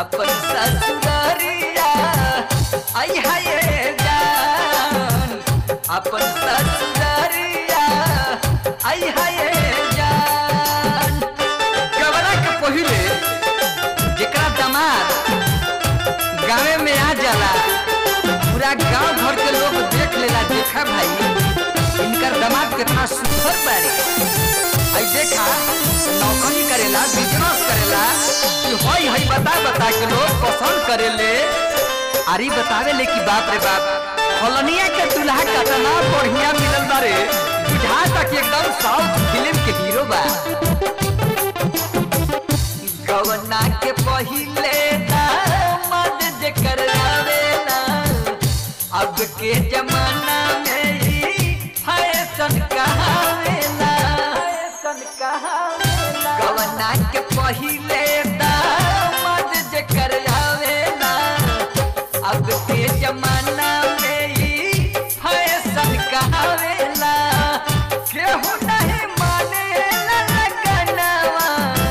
अपन ससुररिया आई हाय जान अपन ससुररिया आई हाय जान गवरा के पहिले जेकरा दामाद गाँवे में आ जाला पूरा गांव भर के लोग देख लेला देखा भाई इनकर दामाद कितना सुंदर बारे आई देखा नौकरी करेला बिजनेस करेला कि हई हई बता बता के लोग पसंद करेले अरे बतावे ले कि बाप रे बाप फलनिया के दुल्हा कतना बढ़िया मिलल बारे बुझा तक एकदम साउथ फिल्म के हीरो बा गवना के पहिले दामाद जेकर आवेला अब के जमाना में ही फैशन कहावेला फैशन कहावेला गवना के पहिले दामाद जेकर आवेला अब के जमाना में ही फैशन कहावेला केहू नहीं मानेला लगनवा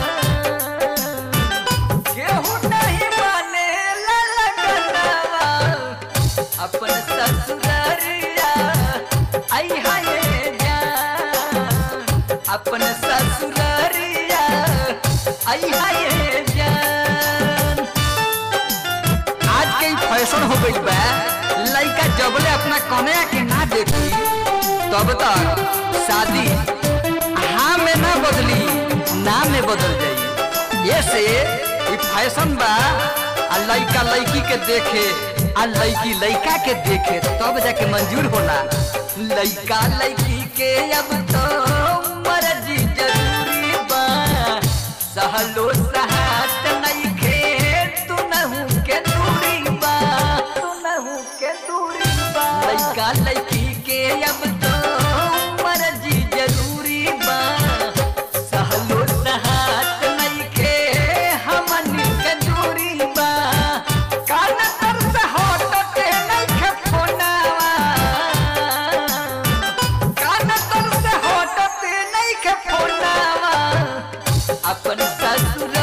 केहू नहीं मानेला लगनवा अपन ससुररिया आई हाय जान अपन ससुररिया आई हाय जान आज के फैशन हो गई बा लड़का जबले अपना कन्या के ना देखी तब तक शादी हाँ में ना बदली ना में बदल जाई ये से ई फैशन बा आ लड़का लड़की के देखे आ लड़की लड़का के देखे तब जाके मंजूर होला लड़का लड़की के अब तो मर्जी जरूरी बा सहलो सहात नहीं खे तू नहू के दूरी बा तू नहू के दूरी बा लड़का लड़की के अब तो मर्जी जरूरी बा सहलो सहात नहीं खे हमन के दूरी बा कान तर से होट के नहीं खे फोनावा कान तर से होट के नहीं खे फोनावा अपन ससुर